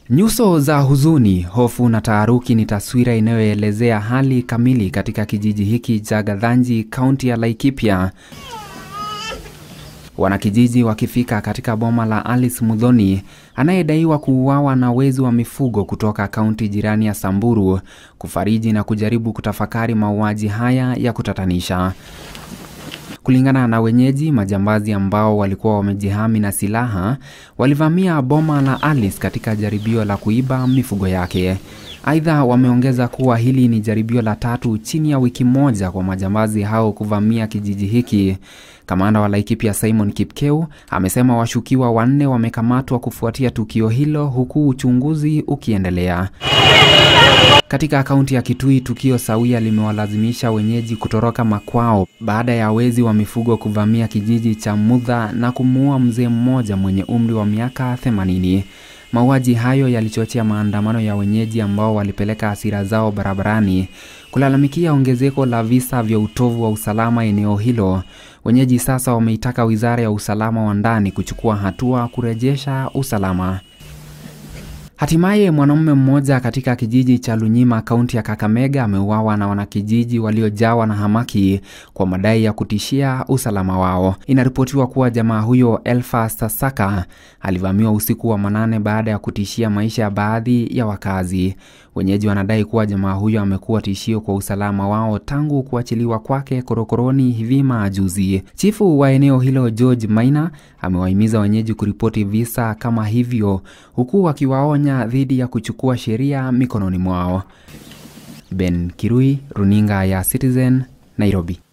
Nyuso za huzuni, hofu na taharuki ni taswira inayoelezea hali kamili katika kijiji hiki cha Gathanji, kaunti ya Laikipia. Wanakijiji wakifika katika boma la Alice Muthoni anayedaiwa kuuawa na wezi wa mifugo kutoka kaunti jirani ya Samburu, kufariji na kujaribu kutafakari mauaji haya ya kutatanisha. Kulingana na wenyeji, majambazi ambao walikuwa wamejihami na silaha walivamia boma la Alice katika jaribio la kuiba mifugo yake. Aidha, wameongeza kuwa hili ni jaribio la tatu chini ya wiki moja kwa majambazi hao kuvamia kijiji hiki. Kamanda wa Laikipia Simon Kipkeu amesema washukiwa wanne wamekamatwa kufuatia tukio hilo huku uchunguzi ukiendelea. Katika kaunti ya Kitui, tukio sawia limewalazimisha wenyeji kutoroka makwao baada ya wezi wa mifugo kuvamia kijiji cha Mudha na kumuua mzee mmoja mwenye umri wa miaka 80. Mauaji hayo yalichochea maandamano ya wenyeji ambao walipeleka hasira zao barabarani kulalamikia ongezeko la visa vya utovu wa usalama eneo hilo. Wenyeji sasa wameitaka Wizara ya Usalama wa Ndani kuchukua hatua kurejesha usalama. Hatimaye mwanamume mmoja katika kijiji cha Lunyima kaunti ya Kakamega ameuawa na wanakijiji waliojawa na hamaki kwa madai ya kutishia usalama wao. Inaripotiwa kuwa jamaa huyo Elfas Sasaka alivamiwa usiku wa manane baada ya kutishia maisha ya baadhi ya wakazi. Wenyeji wanadai kuwa jamaa huyo amekuwa tishio kwa usalama wao tangu kuachiliwa kwake korokoroni hivi majuzi. Chifu wa eneo hilo George Maina amewahimiza wenyeji kuripoti visa kama hivyo huku akiwaonya dhidi ya kuchukua sheria mikononi mwao. Ben Kirui, runinga ya Citizen, Nairobi.